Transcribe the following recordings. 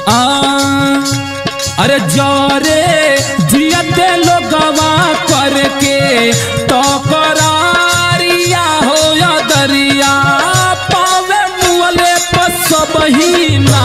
आ अरे जरे जियते लोगवा करके तो करारिया हो या दरिया पावे मुअले पर सब ही ना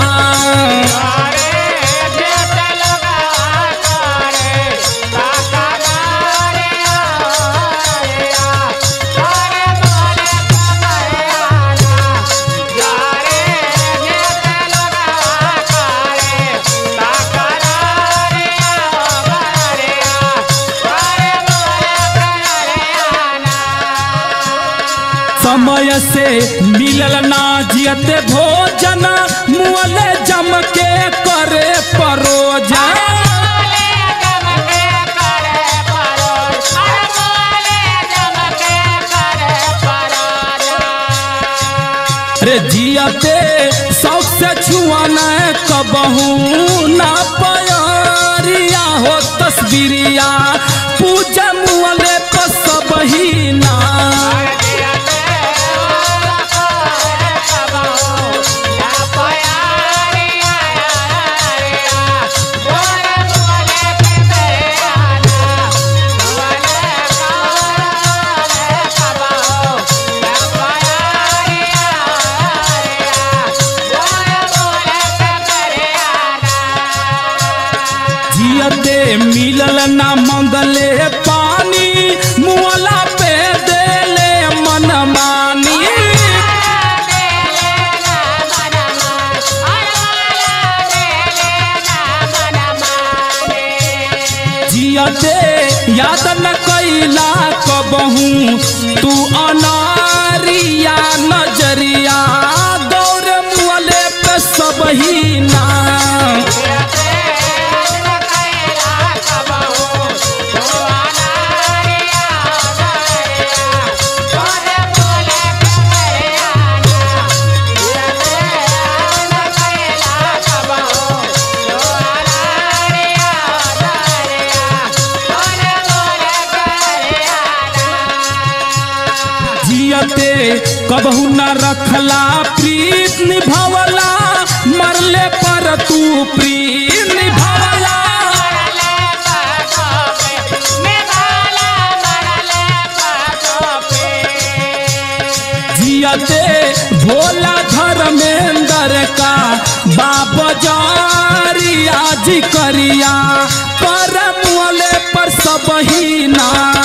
समय से मिलल ना जियते भोजन मुअले जम के करे परोजन रे जियते शौक से छुआना कबहू ना पयारिया हो तस्वीरिया पूजा मुअले पर सब ही ना जियते मिलल ना मंगले पानी मुअला पे देले मन मानी जियते याद न कैला कबहू तू अनारिया नजरिया गौर मुअले पे सब ही ना जियते कबहू न रखला प्रीत निभावला मरले पर तू प्रीत निभावला जियते भोला धर्मेंद्र का बाबा जारिया जी करिया पर मुअले पर सब ही ना